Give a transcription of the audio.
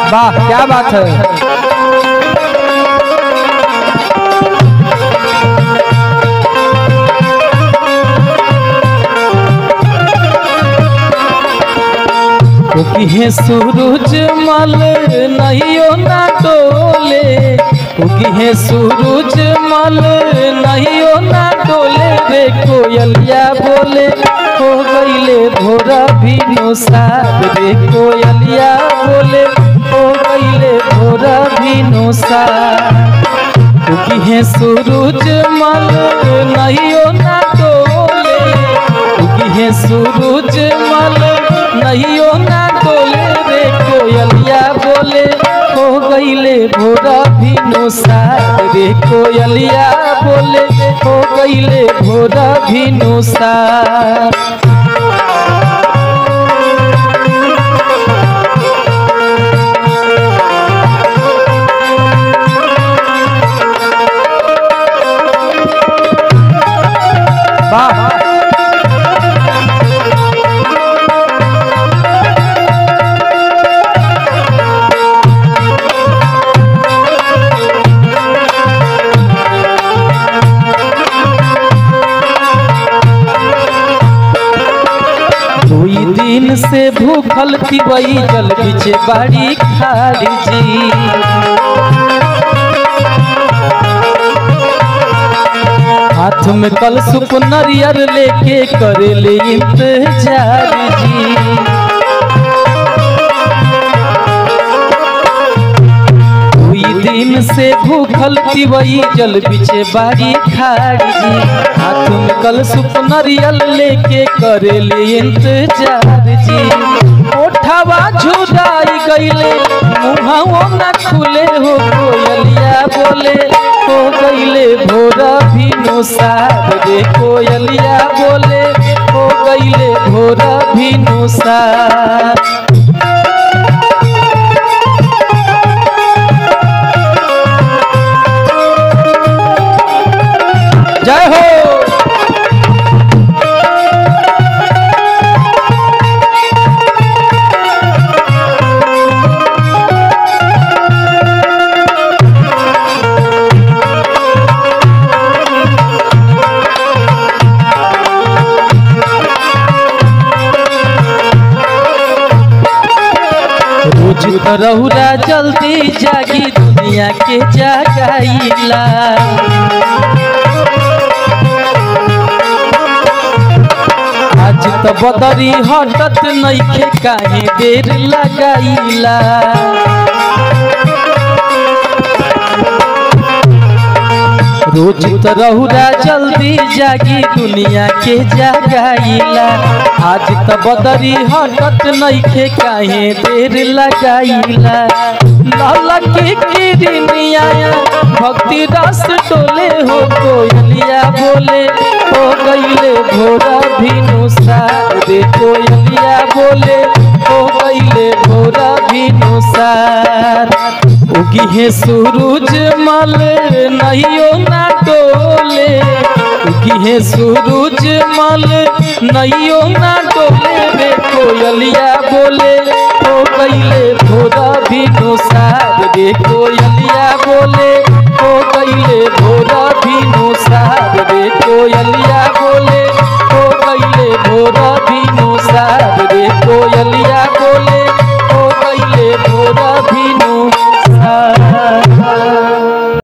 वाह क्या बात है क्योंकि है सूरज मल नहियो ना डोले क्योंकि है सूरज मल नहियो ना डोले रे कोयलिया बोले हो गईले भोरा भी साथ रे कोयलिया बोले हो गईले भोरा भी साथ क्योंकि है सूरज मल नहियो ना डोले क्योंकि है सूरज मल नहियो ना डोले रे कोयलिया बोले हो गईले भोरा भी साथ रे कोयलिया बोले हो गईले भोरा भी साथ वाह दुई दिन से भूखल थी वही जल बिचे बाड़ी खाली जी हाथ में कल सुप नरियर लेके करे ले इंतजार जी दुई दिन से भूखल थी वही जल बिचे बाड़ी खाड़ी जी हाथ में कल सुप नरियल लेके करे ले इंतजार जी ओठवा झुराई गईले मुहाओ न खुले हो कोयलिया बोले हो गईले भोरा भी साथ रे कोयलिया बोले हो गईले भोरा भी साथ जय हो रोज रहुरा जल्दी जागी दुनिया के जगाईला आज तो बदरी हटत नइखे काहे देर लगाईला रोज तो रहुरा जल्दी जागी दुनिया के जगाईला आज तो बदरी हटत नइखे काहे देर लगाईला लाला के किरनिया भक्ति रस टोले हो कोयलिया बोले हो गईले भोरा भिनु रे कोयलिया बोले हो गईले भोरा भिनु उगी है सूरज मल नहियो ना डोले उगी है सूरज मल नहियो ना डोले रे कोयलिया बोले हो गईले भोरा भी नुसार रे कोयलिया बोले हो गईले भोरा भी नुसार रे कोयलिया